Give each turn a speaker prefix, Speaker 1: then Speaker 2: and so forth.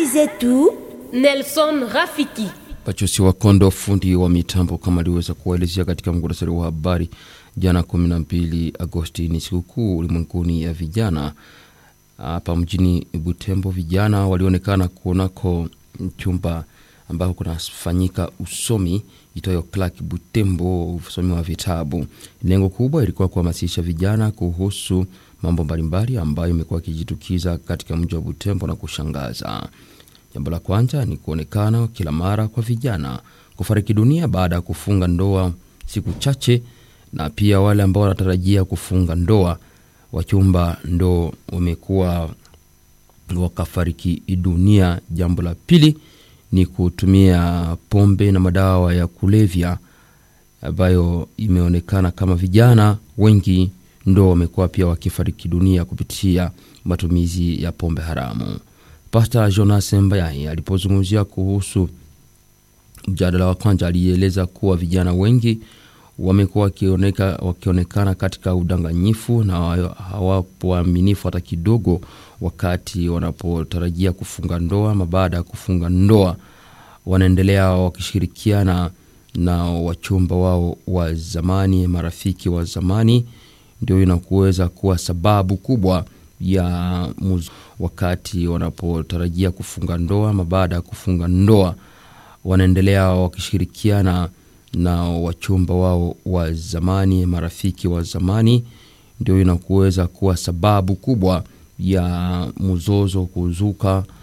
Speaker 1: Habari zetu
Speaker 2: Nelson Rafiki.
Speaker 3: Pachosi wa Kondo, fundi wa mitambo, kama aliweza kuwaelezea katika muhtasari wa habari jana 12 Agosti, ni sikukuu ulimwenguni ya vijana. Hapa mjini Butembo, vijana walionekana kunako chumba ambako kunafanyika usomi itoyo Clark Butembo, usomi wa vitabu. Lengo kubwa ilikuwa kuhamasisha vijana kuhusu mambo mbalimbali ambayo imekuwa ikijitukiza katika mji wa Butembo na kushangaza. Jambo la kwanza ni kuonekana kila mara kwa vijana kufariki dunia baada ya kufunga ndoa siku chache, na pia wale ambao wanatarajia kufunga ndoa wachumba ndo wamekuwa wakafariki dunia. Jambo la pili ni kutumia pombe na madawa ya kulevya ambayo imeonekana kama vijana wengi ndo wamekuwa pia wakifariki dunia kupitia matumizi ya pombe haramu. Pasta Jonas Mbayai alipozungumzia kuhusu mjadala wa kwanza alieleza kuwa vijana wengi wamekuwa wakioneka, wakionekana katika udanganyifu na hawapo waaminifu hata kidogo, wakati wanapotarajia kufunga ndoa ama baada ya kufunga ndoa wanaendelea wakishirikiana na wachumba wao wa zamani, marafiki wa zamani, ndio inakuweza kuwa sababu kubwa ya muz, wakati wanapotarajia kufunga ndoa ama baada ya kufunga ndoa wanaendelea wakishirikiana na wachumba wao wa zamani, marafiki wa zamani, ndio inakuweza kuwa sababu kubwa ya mzozo kuzuka